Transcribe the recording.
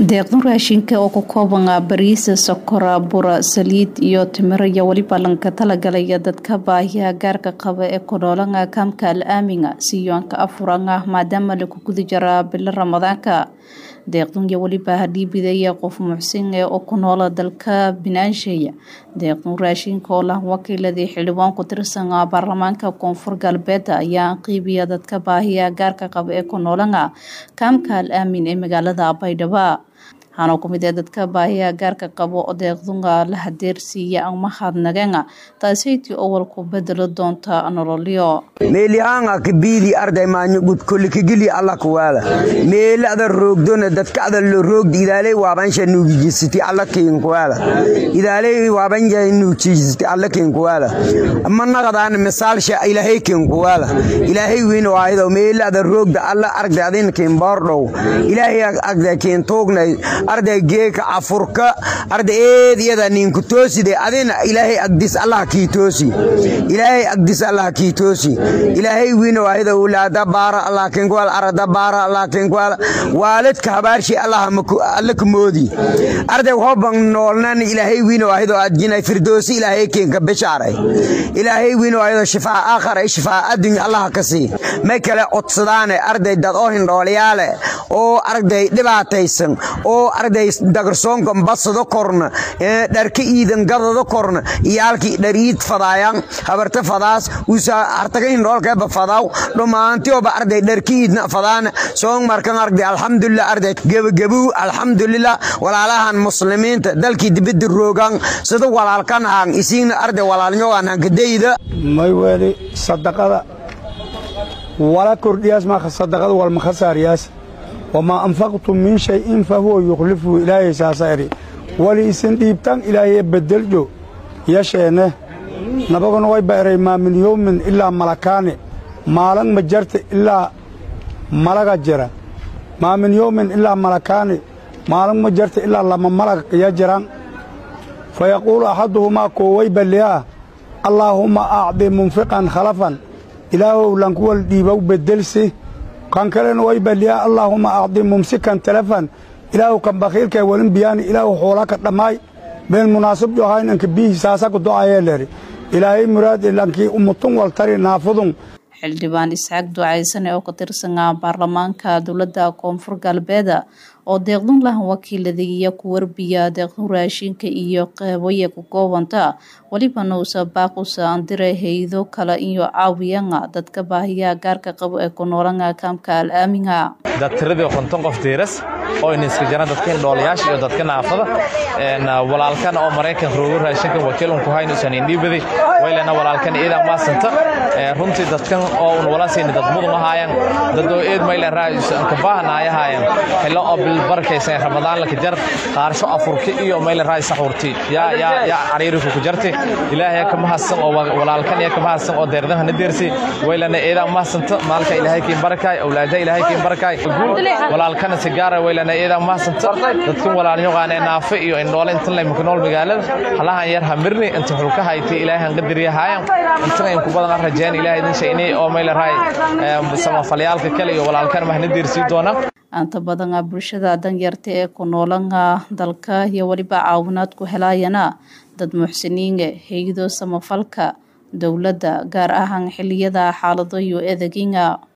deeqdan raashinka oo ka kooban ah bariisa sokora bura saliid iyo timiro iyo weliba lanka talagalaya dadka baahiyaha gaarka qaba ee ku noolan kaamka al aaminga siyoanka afuran ah maadaama lagu guda jaraa bilo ramadaanka deeqdan iyo weliba hadhiibidaya qof muxsin ee oo ku noola dalka binaansheya deeqdan raashinka oo lah wakiiladii xildhibaan ku tirsan baarlamaanka koonfur galbeed ayaa qiibiya dadka baahiyaha gaarka qaba ee ku noolan kaamka al aamin ee magaalada baydhabo waxaana ku mid ee dadka baahiyaha gaarka qabo oo deeqdunga la hadeersiiya ama hadnageena taasaytii owalku bedelo doonta nololyo meelihaanga kabiili arday maanyo gudkolikigili alla kuwaala meelada roogdona dadkada lo roogdi idaaley waabansha nuugijisiti alla kiinkuwaala idaaley waabanja nuujisiti alla kiinkuwaala manaqadaan misaalsha ilaahay kiinkuwaala ilaahay wiin waahido meelada roogda alla arday adin kiinboordhow ilaahay agda kiintuugnay arday geeka afurka arday eed iyada ninku tooside adina ilaahay agdis allah kii toosi ilaahay agdis allah kii toosi ilaahay wiina waahida ulaada baara allah kinkwal arada baara allah kinkwal waalidka habaarshi allah alla kumoodi arday hoban noolnan ilaahay wiina waahido adjinay firdoosi ilaahay kinka bishaaray ilaahay wiina waahido shifaa aakhara shifaa addunya allah kasi may kale codsadaane arday dad oo hindhooliyaale oo arday dhibaataysan oo arday dagarsoonka basado korna dharka iidan gadado korna iyaalkii dhariid fadaayan habarta fadaas usa artaga hindhoolkeeba fadaw dhammaantioba arday dharka iidna fadaana soong markan arday alxamdulilah arday gebagabow alxamdulilah walaalahan muslimiinta dalkii dibadda roogan sida walaalkan haan isiigna arday walaalnyogan hankadayda may weli sadaqada wala kordhiyaas maa sadaqada walma khasaariyaas wamaa anfaqtum min shayin fa huwa yukhlifuhu ilaahay saasa eri wali isin dhiibtan ilaahay beddeljo yasheenne nabaguna way ba'eray maa min yowmin ilaa malakaani maalan ma jarta ilaa malaga jira maa min yowmin ilaa malakaani maalan ma jarta ilaa lama malag ya jiran fa yaquulu axaduhumaa kooway balliyaa allaahumma acdi munfiqan khalafan ilaahow lankuwal dhiibow beddelsi kan kalena way balliyaa allaahumma acdi mumsikan telefan ilaahu kan bakhiilkee walin biyaani ilaahu xoolaka dhammaay meel munaasib johaynanka biihi saasaku do'ayee leri ilaahay muraadi lankii umutun waltari naafudun xildhibaan isxaaq ducaysane oo ka tirsanaa baarlamaanka dowladda koonfur galbeed oo deeqdun lahan wakiiladiiya ku warbiya deeqdun raashinka iyo qeybaya ku koobanta welibana uusa baaqusa andire haydo kale iyo caawiyana dadka baahiyaha gaarka qabo ee ku noolana kaamka al aaminga dad tiradii konton qof diiras oo iniska jiraan dadka indhoolayaasha iyo dadka naafada walaalkan oo maraykan roogo raashinkan wakiilun ku hayn usan indhiibadi waylana walaalkan iidan maasanta runtii dadkan oo un walaasayni dad mudun ahaayan dad oo eed maylan raayusan ka baahanaayahaayan xillo oo bil barakaysan ramadaan laka jar qaarsho afurki iyo maylan raay saxurti yaa yaa yaa cariiriku ku jarti ilaahay ka mahadsan oo walaalkan yaa ka mahadsan oo deerdaha na deersi waylana iidan maasanta maalka ilaahay kiin barakay awlaada ilaahay kiin barakay walaalkana sigaara waylana iidan maasanta dadkan walaalnyoqaanee naafe iyo indhoole intan lay muknool magaalada halahan yar hamirni inta xulka hayti ilaahan qadariyahaayan intan in ku badan rajeen ilaahay idin shaynay oo mayla raay samafalyaalka kale iyo walaalkan mahna deersii doona anta badana bulshada danyarta ee ku noolana dalka iyo weliba caawinaad ku helaayana dad muxsiniinga haydo samafalka dowladda gaar ahaan xiliyada xaalado iyo edeginga